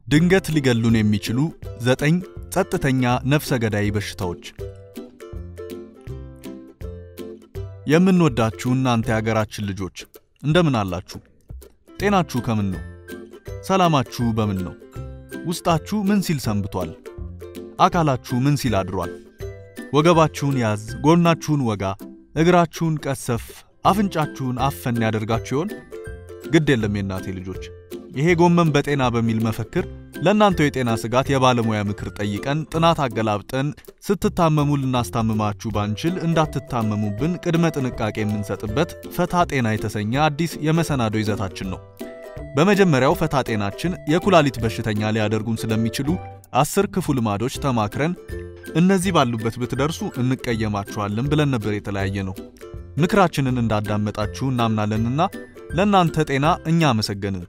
ድንገት ሊገሉን የሚችሉ ዘጠኝ ጸጥተኛ ነፍሰ ገዳይ በሽታዎች። የምንወዳችሁ እናንተ የሀገራችን ልጆች እንደምን አላችሁ? ጤናችሁ ከምን ነው? ሰላማችሁ በምን ነው? ውስጣችሁ ምን ሲል ሰንብቷል? አካላችሁ ምን ሲል አድሯል? ወገባችሁን ያዝ፣ ጎናችሁን ወጋ፣ እግራችሁን ቀሰፍ፣ አፍንጫችሁን አፈን ያደርጋችሁ ይሆን? ግድ የለም የእናቴ ልጆች፣ ይሄ ጎመን በጤና በሚል መፈክር ለእናንተው የጤና ስጋት የባለሙያ ምክር ጠይቀን ጥናት አገላብጠን ስትታመሙ ልናስታምማችሁ ባንችል እንዳትታመሙብን ቅድመ ጥንቃቄ የምንሰጥበት ፈታ ጤና የተሰኘ አዲስ የመሰናዶ ይዘታችን ነው። በመጀመሪያው ፈታ ጤናችን የኩላሊት በሽተኛ ሊያደርጉን ስለሚችሉ አስር ክፉ ልማዶች ተማክረን እነዚህ ባሉበት ብትደርሱ እንቀየማችኋለን ብለን ነበር የተለያየ ነው። ምክራችንን እንዳዳመጣችሁ እናምናለንና ለእናንተ ጤና እኛ አመሰገንን።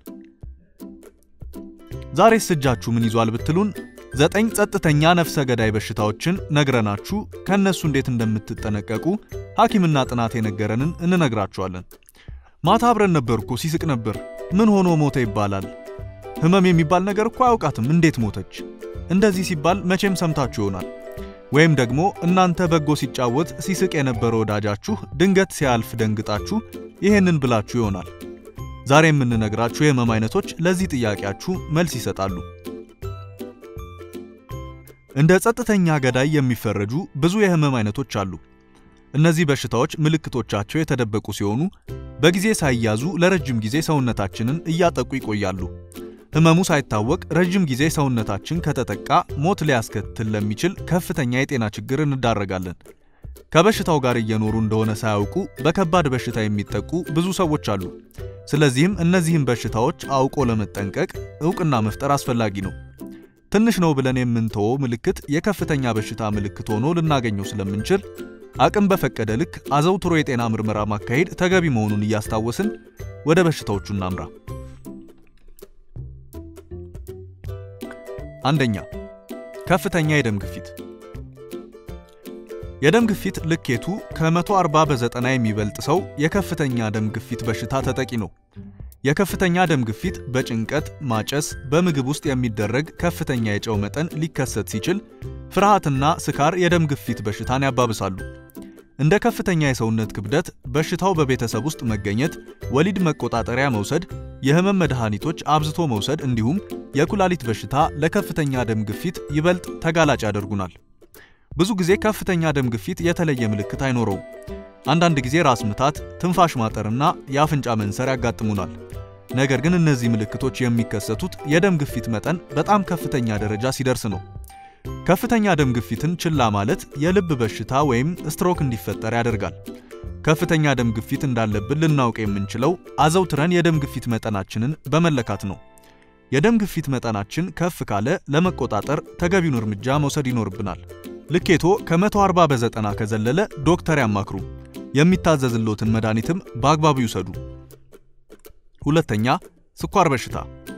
ዛሬስ እጃችሁ ምን ይዟል ብትሉን ዘጠኝ ጸጥተኛ ነፍሰ ገዳይ በሽታዎችን ነግረናችሁ ከእነሱ እንዴት እንደምትጠነቀቁ ሐኪምና ጥናት የነገረንን እንነግራችኋለን። ማታ አብረን ነበር እኮ ሲስቅ ነበር። ምን ሆኖ ሞተ ይባላል። ህመም የሚባል ነገር እኮ አያውቃትም እንዴት ሞተች? እንደዚህ ሲባል መቼም ሰምታችሁ ይሆናል። ወይም ደግሞ እናንተ በጎ ሲጫወት ሲስቅ የነበረ ወዳጃችሁ ድንገት ሲያልፍ ደንግጣችሁ ይሄንን ብላችሁ ይሆናል። ዛሬ የምንነግራችሁ የህመም አይነቶች ለዚህ ጥያቄያችሁ መልስ ይሰጣሉ። እንደ ጸጥተኛ ገዳይ የሚፈረጁ ብዙ የህመም አይነቶች አሉ። እነዚህ በሽታዎች ምልክቶቻቸው የተደበቁ ሲሆኑ በጊዜ ሳይያዙ ለረጅም ጊዜ ሰውነታችንን እያጠቁ ይቆያሉ። ህመሙ ሳይታወቅ ረጅም ጊዜ ሰውነታችን ከተጠቃ ሞት ሊያስከትል ለሚችል ከፍተኛ የጤና ችግር እንዳረጋለን። ከበሽታው ጋር እየኖሩ እንደሆነ ሳያውቁ በከባድ በሽታ የሚጠቁ ብዙ ሰዎች አሉ። ስለዚህም እነዚህን በሽታዎች አውቆ ለመጠንቀቅ እውቅና መፍጠር አስፈላጊ ነው። ትንሽ ነው ብለን የምንተወው ምልክት የከፍተኛ በሽታ ምልክት ሆኖ ልናገኘው ስለምንችል አቅም በፈቀደ ልክ አዘውትሮ የጤና ምርመራ ማካሄድ ተገቢ መሆኑን እያስታወስን ወደ በሽታዎቹ እናምራ። አንደኛ፣ ከፍተኛ የደም ግፊት። የደም ግፊት ልኬቱ ከ140 በዘጠና የሚበልጥ ሰው የከፍተኛ ደም ግፊት በሽታ ተጠቂ ነው። የከፍተኛ ደም ግፊት በጭንቀት ማጨስ፣ በምግብ ውስጥ የሚደረግ ከፍተኛ የጨው መጠን ሊከሰት ሲችል ፍርሃትና ስካር የደም ግፊት በሽታን ያባብሳሉ። እንደ ከፍተኛ የሰውነት ክብደት፣ በሽታው በቤተሰብ ውስጥ መገኘት፣ ወሊድ መቆጣጠሪያ መውሰድ፣ የህመም መድኃኒቶች አብዝቶ መውሰድ እንዲሁም የኩላሊት በሽታ ለከፍተኛ ደም ግፊት ይበልጥ ተጋላጭ ያደርጉናል። ብዙ ጊዜ ከፍተኛ ደም ግፊት የተለየ ምልክት አይኖረውም። አንዳንድ ጊዜ ራስ ምታት፣ ትንፋሽ ማጠርና የአፍንጫ መንሰር ያጋጥሙናል። ነገር ግን እነዚህ ምልክቶች የሚከሰቱት የደም ግፊት መጠን በጣም ከፍተኛ ደረጃ ሲደርስ ነው። ከፍተኛ ደም ግፊትን ችላ ማለት የልብ በሽታ ወይም ስትሮክ እንዲፈጠር ያደርጋል። ከፍተኛ ደም ግፊት እንዳለብን ልናውቅ የምንችለው አዘውትረን የደም ግፊት መጠናችንን በመለካት ነው። የደም ግፊት መጠናችን ከፍ ካለ ለመቆጣጠር ተገቢውን እርምጃ መውሰድ ይኖርብናል። ልኬቶ ከ140 በዘጠና ከዘለለ ዶክተር ያማክሩ። የሚታዘዝሎትን መድኃኒትም በአግባቡ ይውሰዱ። ሁለተኛ፣ ስኳር በሽታ።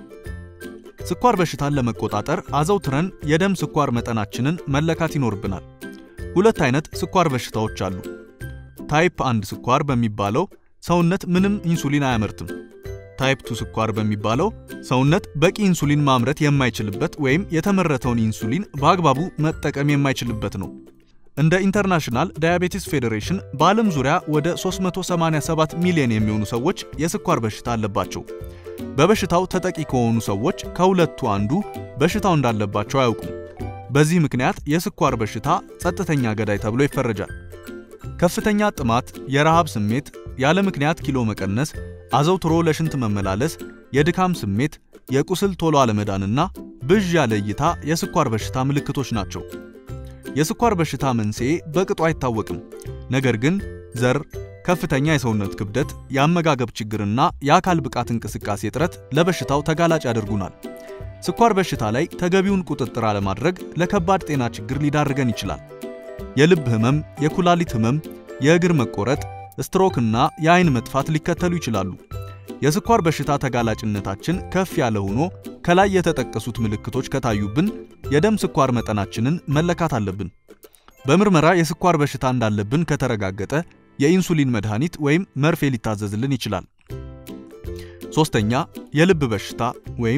ስኳር በሽታን ለመቆጣጠር አዘውትረን የደም ስኳር መጠናችንን መለካት ይኖርብናል። ሁለት አይነት ስኳር በሽታዎች አሉ። ታይፕ 1 ስኳር በሚባለው ሰውነት ምንም ኢንሱሊን አያመርትም። ታይፕ 2 ስኳር በሚባለው ሰውነት በቂ ኢንሱሊን ማምረት የማይችልበት ወይም የተመረተውን ኢንሱሊን በአግባቡ መጠቀም የማይችልበት ነው። እንደ ኢንተርናሽናል ዳያቤቲስ ፌዴሬሽን በዓለም ዙሪያ ወደ 387 ሚሊዮን የሚሆኑ ሰዎች የስኳር በሽታ አለባቸው። በበሽታው ተጠቂ ከሆኑ ሰዎች ከሁለቱ አንዱ በሽታው እንዳለባቸው አያውቁም። በዚህ ምክንያት የስኳር በሽታ ጸጥተኛ ገዳይ ተብሎ ይፈረጃል። ከፍተኛ ጥማት፣ የረሃብ ስሜት፣ ያለ ምክንያት ኪሎ መቀነስ፣ አዘውትሮ ለሽንት መመላለስ፣ የድካም ስሜት፣ የቁስል ቶሎ አለመዳንና ብዥ ያለ እይታ የስኳር በሽታ ምልክቶች ናቸው። የስኳር በሽታ መንስኤ በቅጡ አይታወቅም። ነገር ግን ዘር፣ ከፍተኛ የሰውነት ክብደት፣ የአመጋገብ ችግርና የአካል ብቃት እንቅስቃሴ እጥረት ለበሽታው ተጋላጭ ያደርጉናል። ስኳር በሽታ ላይ ተገቢውን ቁጥጥር አለማድረግ ለከባድ ጤና ችግር ሊዳርገን ይችላል። የልብ ህመም፣ የኩላሊት ህመም፣ የእግር መቆረጥ፣ ስትሮክና የአይን መጥፋት ሊከተሉ ይችላሉ። የስኳር በሽታ ተጋላጭነታችን ከፍ ያለ ሆኖ ከላይ የተጠቀሱት ምልክቶች ከታዩብን የደም ስኳር መጠናችንን መለካት አለብን። በምርመራ የስኳር በሽታ እንዳለብን ከተረጋገጠ የኢንሱሊን መድኃኒት ወይም መርፌ ሊታዘዝልን ይችላል። ሶስተኛ የልብ በሽታ ወይም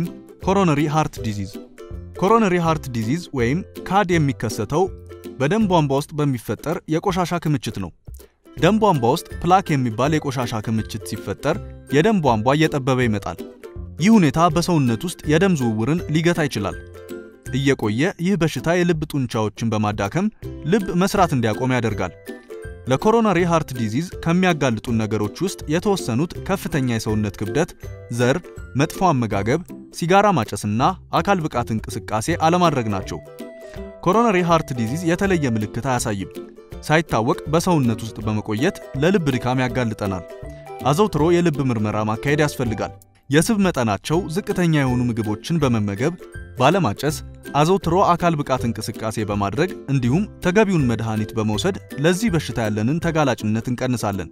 ኮሮነሪ ሃርት ዲዚዝ። ኮሮነሪ ሃርት ዲዚዝ ወይም ካድ የሚከሰተው በደም ቧንቧ ውስጥ በሚፈጠር የቆሻሻ ክምችት ነው። ደም ቧንቧ ውስጥ ፕላክ የሚባል የቆሻሻ ክምችት ሲፈጠር የደም ቧንቧ እየጠበበ ይመጣል። ይህ ሁኔታ በሰውነት ውስጥ የደም ዝውውርን ሊገታ ይችላል። እየቆየ ይህ በሽታ የልብ ጡንቻዎችን በማዳከም ልብ መስራት እንዲያቆም ያደርጋል። ለኮሮናሪ ሃርት ዲዚዝ ከሚያጋልጡን ነገሮች ውስጥ የተወሰኑት ከፍተኛ የሰውነት ክብደት፣ ዘር፣ መጥፎ አመጋገብ፣ ሲጋራ ማጨስና አካል ብቃት እንቅስቃሴ አለማድረግ ናቸው። ኮሮናሪ ሃርት ዲዚዝ የተለየ ምልክት አያሳይም። ሳይታወቅ በሰውነት ውስጥ በመቆየት ለልብ ድካም ያጋልጠናል። አዘውትሮ የልብ ምርመራ ማካሄድ ያስፈልጋል። የስብ መጠናቸው ዝቅተኛ የሆኑ ምግቦችን በመመገብ ባለማጨስ፣ አዘውትሮ አካል ብቃት እንቅስቃሴ በማድረግ እንዲሁም ተገቢውን መድኃኒት በመውሰድ ለዚህ በሽታ ያለንን ተጋላጭነት እንቀንሳለን።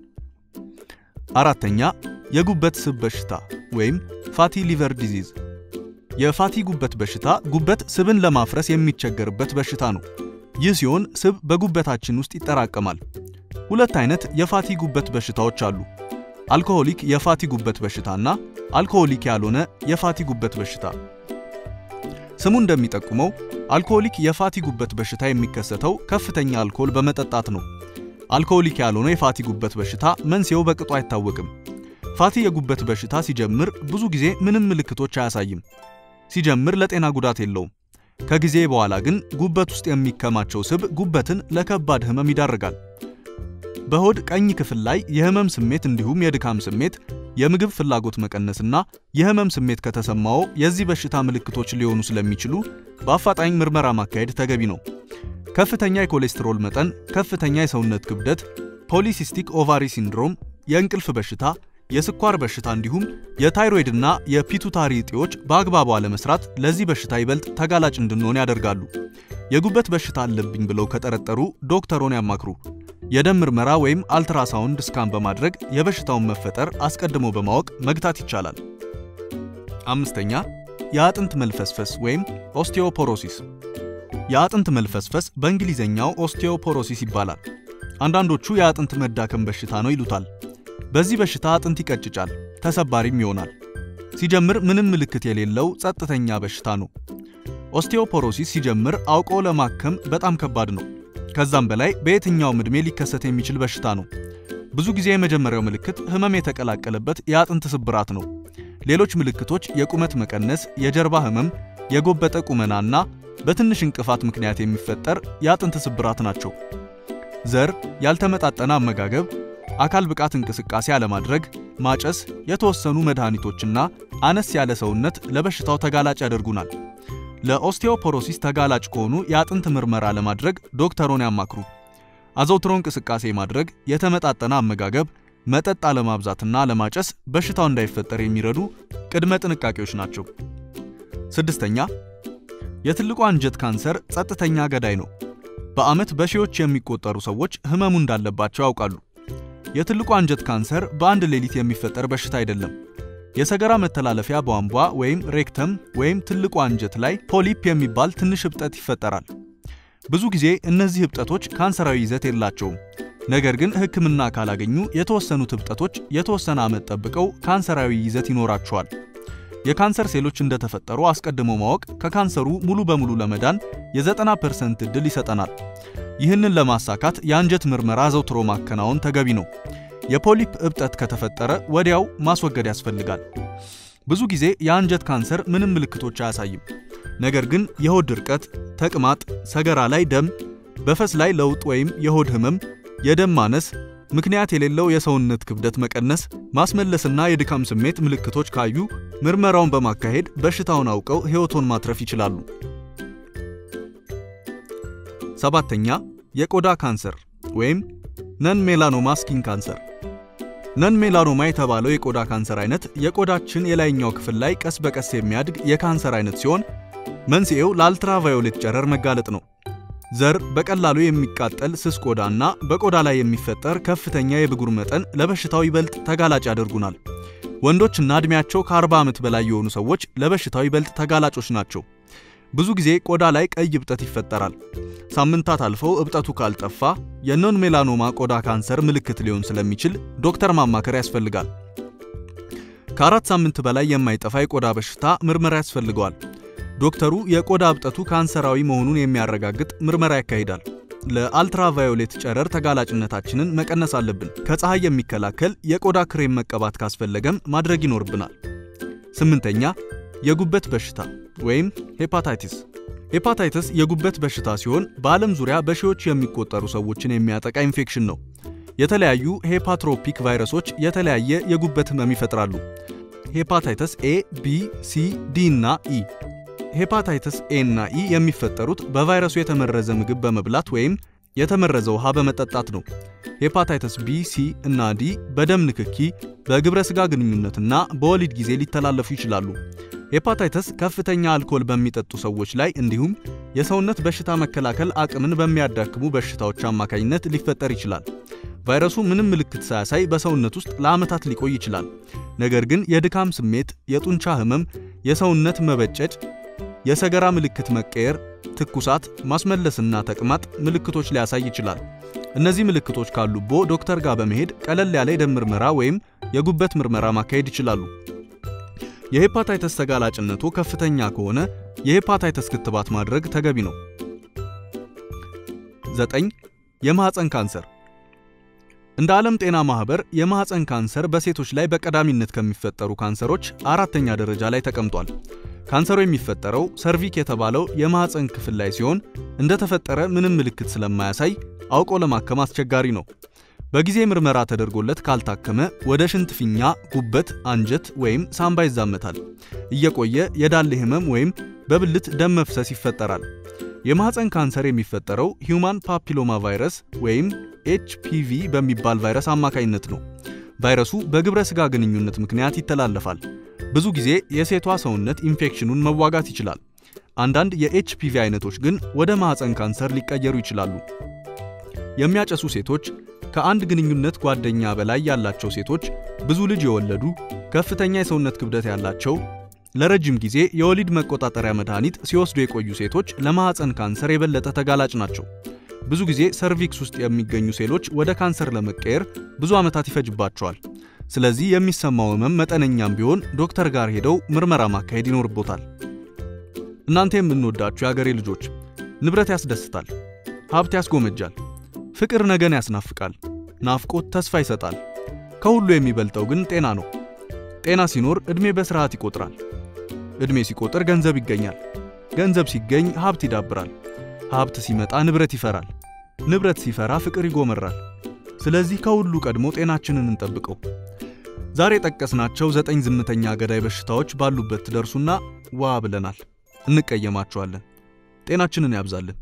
አራተኛ የጉበት ስብ በሽታ ወይም ፋቲ ሊቨር ዲዚዝ። የፋቲ ጉበት በሽታ ጉበት ስብን ለማፍረስ የሚቸገርበት በሽታ ነው። ይህ ሲሆን ስብ በጉበታችን ውስጥ ይጠራቀማል። ሁለት አይነት የፋቲ ጉበት በሽታዎች አሉ። አልኮሆሊክ የፋቲ ጉበት በሽታና አልኮሆሊክ ያልሆነ የፋቲ ጉበት በሽታ። ስሙ እንደሚጠቁመው አልኮሆሊክ የፋቲ ጉበት በሽታ የሚከሰተው ከፍተኛ አልኮል በመጠጣት ነው። አልኮሆሊክ ያልሆነ የፋቲ ጉበት በሽታ መንስኤው በቅጡ አይታወቅም። ፋቲ የጉበት በሽታ ሲጀምር ብዙ ጊዜ ምንም ምልክቶች አያሳይም። ሲጀምር ለጤና ጉዳት የለውም። ከጊዜ በኋላ ግን ጉበት ውስጥ የሚከማቸው ስብ ጉበትን ለከባድ ህመም ይዳርጋል። በሆድ ቀኝ ክፍል ላይ የህመም ስሜት እንዲሁም የድካም ስሜት፣ የምግብ ፍላጎት መቀነስና የህመም ስሜት ከተሰማው የዚህ በሽታ ምልክቶች ሊሆኑ ስለሚችሉ በአፋጣኝ ምርመራ ማካሄድ ተገቢ ነው። ከፍተኛ የኮሌስትሮል መጠን፣ ከፍተኛ የሰውነት ክብደት፣ ፖሊሲስቲክ ኦቫሪ ሲንድሮም፣ የእንቅልፍ በሽታ፣ የስኳር በሽታ እንዲሁም የታይሮይድና የፒቱታሪ እጢዎች በአግባቡ አለመስራት ለዚህ በሽታ ይበልጥ ተጋላጭ እንድንሆን ያደርጋሉ። የጉበት በሽታ አለብኝ ብለው ከጠረጠሩ ዶክተሮን ያማክሩ። የደም ምርመራ ወይም አልትራሳውንድ ስካን በማድረግ የበሽታውን መፈጠር አስቀድሞ በማወቅ መግታት ይቻላል። አምስተኛ የአጥንት መልፈስፈስ ወይም ኦስቲዮፖሮሲስ። የአጥንት መልፈስፈስ በእንግሊዝኛው ኦስቲዮፖሮሲስ ይባላል። አንዳንዶቹ የአጥንት መዳከም በሽታ ነው ይሉታል። በዚህ በሽታ አጥንት ይቀጭጫል፣ ተሰባሪም ይሆናል። ሲጀምር ምንም ምልክት የሌለው ጸጥተኛ በሽታ ነው። ኦስቲዮፖሮሲስ ሲጀምር አውቆ ለማከም በጣም ከባድ ነው። ከዛም በላይ በየትኛውም ዕድሜ ሊከሰት የሚችል በሽታ ነው። ብዙ ጊዜ የመጀመሪያው ምልክት ህመም የተቀላቀለበት የአጥንት ስብራት ነው። ሌሎች ምልክቶች የቁመት መቀነስ፣ የጀርባ ህመም፣ የጎበጠ ቁመናና በትንሽ እንቅፋት ምክንያት የሚፈጠር የአጥንት ስብራት ናቸው። ዘር፣ ያልተመጣጠነ አመጋገብ፣ አካል ብቃት እንቅስቃሴ አለማድረግ፣ ማጨስ፣ የተወሰኑ መድኃኒቶችና አነስ ያለ ሰውነት ለበሽታው ተጋላጭ ያደርጉናል። ለኦስቲዮፖሮሲስ ተጋላጭ ከሆኑ የአጥንት ምርመራ ለማድረግ ዶክተሮን ያማክሩ። አዘውትሮ እንቅስቃሴ ማድረግ፣ የተመጣጠነ አመጋገብ፣ መጠጥ አለማብዛትና አለማጨስ በሽታው እንዳይፈጠር የሚረዱ ቅድመ ጥንቃቄዎች ናቸው። ስድስተኛ የትልቁ አንጀት ካንሰር ጸጥተኛ ገዳይ ነው። በዓመት በሺዎች የሚቆጠሩ ሰዎች ህመሙ እንዳለባቸው ያውቃሉ። የትልቁ አንጀት ካንሰር በአንድ ሌሊት የሚፈጠር በሽታ አይደለም። የሰገራ መተላለፊያ ቧንቧ ወይም ሬክተም ወይም ትልቁ አንጀት ላይ ፖሊፕ የሚባል ትንሽ እብጠት ይፈጠራል። ብዙ ጊዜ እነዚህ እብጠቶች ካንሰራዊ ይዘት የላቸውም። ነገር ግን ሕክምና ካላገኙ የተወሰኑት እብጠቶች የተወሰነ ዓመት ጠብቀው ካንሰራዊ ይዘት ይኖራቸዋል። የካንሰር ሴሎች እንደተፈጠሩ አስቀድሞ ማወቅ ከካንሰሩ ሙሉ በሙሉ ለመዳን የ90% ዕድል ይሰጠናል። ይህንን ለማሳካት የአንጀት ምርመራ ዘውትሮ ማከናወን ተገቢ ነው። የፖሊፕ እብጠት ከተፈጠረ ወዲያው ማስወገድ ያስፈልጋል። ብዙ ጊዜ የአንጀት ካንሰር ምንም ምልክቶች አያሳይም። ነገር ግን የሆድ ድርቀት፣ ተቅማጥ፣ ሰገራ ላይ ደም፣ በፈስ ላይ ለውጥ ወይም የሆድ ህመም፣ የደም ማነስ፣ ምክንያት የሌለው የሰውነት ክብደት መቀነስ፣ ማስመለስና የድካም ስሜት ምልክቶች ካዩ ምርመራውን በማካሄድ በሽታውን አውቀው ሕይወቶን ማትረፍ ይችላሉ። ሰባተኛ የቆዳ ካንሰር ወይም ነን ሜላኖማ ስኪን ካንሰር። ነን ሜላኖማ የተባለው የቆዳ ካንሰር አይነት የቆዳችን የላይኛው ክፍል ላይ ቀስ በቀስ የሚያድግ የካንሰር አይነት ሲሆን መንስኤው ለአልትራቫዮሌት ጨረር መጋለጥ ነው። ዘር፣ በቀላሉ የሚቃጠል ስስ ቆዳ እና በቆዳ ላይ የሚፈጠር ከፍተኛ የብጉር መጠን ለበሽታው ይበልጥ ተጋላጭ ያደርጉናል። ወንዶችና ዕድሜያቸው ከ40 ዓመት በላይ የሆኑ ሰዎች ለበሽታው ይበልጥ ተጋላጮች ናቸው። ብዙ ጊዜ ቆዳ ላይ ቀይ እብጠት ይፈጠራል። ሳምንታት አልፈው እብጠቱ ካልጠፋ የኖን ሜላኖማ ቆዳ ካንሰር ምልክት ሊሆን ስለሚችል ዶክተር ማማከር ያስፈልጋል። ከአራት ሳምንት በላይ የማይጠፋ የቆዳ በሽታ ምርመራ ያስፈልገዋል። ዶክተሩ የቆዳ እብጠቱ ካንሰራዊ መሆኑን የሚያረጋግጥ ምርመራ ያካሂዳል። ለአልትራቫዮሌት ጨረር ተጋላጭነታችንን መቀነስ አለብን። ከፀሐይ የሚከላከል የቆዳ ክሬም መቀባት ካስፈለገም ማድረግ ይኖርብናል። ስምንተኛ የጉበት በሽታ ወይም ሄፓታይቲስ። ሄፓታይተስ የጉበት በሽታ ሲሆን በዓለም ዙሪያ በሺዎች የሚቆጠሩ ሰዎችን የሚያጠቃ ኢንፌክሽን ነው። የተለያዩ ሄፓትሮፒክ ቫይረሶች የተለያየ የጉበት ህመም ይፈጥራሉ። ሄፓታይተስ ኤ፣ ቢ፣ ሲ፣ ዲ እና ኢ። ሄፓታይተስ ኤ እና ኢ የሚፈጠሩት በቫይረሱ የተመረዘ ምግብ በመብላት ወይም የተመረዘ ውሃ በመጠጣት ነው። ሄፓታይተስ ቢ፣ ሲ እና ዲ በደም ንክኪ፣ በግብረ ሥጋ ግንኙነትና በወሊድ ጊዜ ሊተላለፉ ይችላሉ። ሄፓታይተስ ከፍተኛ አልኮል በሚጠጡ ሰዎች ላይ እንዲሁም የሰውነት በሽታ መከላከል አቅምን በሚያዳክሙ በሽታዎች አማካኝነት ሊፈጠር ይችላል። ቫይረሱ ምንም ምልክት ሳያሳይ በሰውነት ውስጥ ለዓመታት ሊቆይ ይችላል። ነገር ግን የድካም ስሜት፣ የጡንቻ ህመም፣ የሰውነት መበጨጭ፣ የሰገራ ምልክት መቀየር፣ ትኩሳት፣ ማስመለስና ተቅማጥ ምልክቶች ሊያሳይ ይችላል። እነዚህ ምልክቶች ካሉቦ ዶክተር ጋር በመሄድ ቀለል ያለ የደም ምርመራ ወይም የጉበት ምርመራ ማካሄድ ይችላሉ። የሄፓታይተስ ተጋላጭነቱ ከፍተኛ ከሆነ የሄፓታይተስ ክትባት ማድረግ ተገቢ ነው። ዘጠኝ የማህፀን ካንሰር እንደ ዓለም ጤና ማህበር የማህፀን ካንሰር በሴቶች ላይ በቀዳሚነት ከሚፈጠሩ ካንሰሮች አራተኛ ደረጃ ላይ ተቀምጧል። ካንሰሩ የሚፈጠረው ሰርቪክ የተባለው የማህፀን ክፍል ላይ ሲሆን እንደተፈጠረ ምንም ምልክት ስለማያሳይ አውቆ ለማከም አስቸጋሪ ነው። በጊዜ ምርመራ ተደርጎለት ካልታከመ ወደ ሽንት ፊኛ፣ ጉበት፣ አንጀት ወይም ሳምባ ይዛመታል። እየቆየ የዳሌ ህመም ወይም በብልት ደም መፍሰስ ይፈጠራል። የማህፀን ካንሰር የሚፈጠረው ሂዩማን ፓፒሎማ ቫይረስ ወይም ኤችፒቪ በሚባል ቫይረስ አማካኝነት ነው። ቫይረሱ በግብረ ሥጋ ግንኙነት ምክንያት ይተላለፋል። ብዙ ጊዜ የሴቷ ሰውነት ኢንፌክሽኑን መዋጋት ይችላል። አንዳንድ የኤችፒቪ አይነቶች ግን ወደ ማህፀን ካንሰር ሊቀየሩ ይችላሉ። የሚያጨሱ ሴቶች፣ ከአንድ ግንኙነት ጓደኛ በላይ ያላቸው ሴቶች፣ ብዙ ልጅ የወለዱ፣ ከፍተኛ የሰውነት ክብደት ያላቸው፣ ለረጅም ጊዜ የወሊድ መቆጣጠሪያ መድኃኒት ሲወስዱ የቆዩ ሴቶች ለማህፀን ካንሰር የበለጠ ተጋላጭ ናቸው። ብዙ ጊዜ ሰርቪክስ ውስጥ የሚገኙ ሴሎች ወደ ካንሰር ለመቀየር ብዙ ዓመታት ይፈጅባቸዋል። ስለዚህ የሚሰማው ህመም መጠነኛም ቢሆን ዶክተር ጋር ሄደው ምርመራ ማካሄድ ይኖርቦታል። እናንተ የምንወዳችሁ የአገሬ ልጆች፣ ንብረት ያስደስታል፣ ሀብት ያስጎመጃል፣ ፍቅር ነገን ያስናፍቃል፣ ናፍቆት ተስፋ ይሰጣል። ከሁሉ የሚበልጠው ግን ጤና ነው። ጤና ሲኖር ዕድሜ በስርዓት ይቆጥራል። ዕድሜ ሲቆጥር ገንዘብ ይገኛል። ገንዘብ ሲገኝ ሀብት ይዳብራል። ሀብት ሲመጣ ንብረት ይፈራል። ንብረት ሲፈራ ፍቅር ይጎመራል። ስለዚህ ከሁሉ ቀድሞ ጤናችንን እንጠብቀው። ዛሬ የጠቀስናቸው ዘጠኝ ዝምተኛ ገዳይ በሽታዎች ባሉበት ትደርሱና ዋ ብለናል። እንቀየማቸዋለን። ጤናችንን ያብዛልን።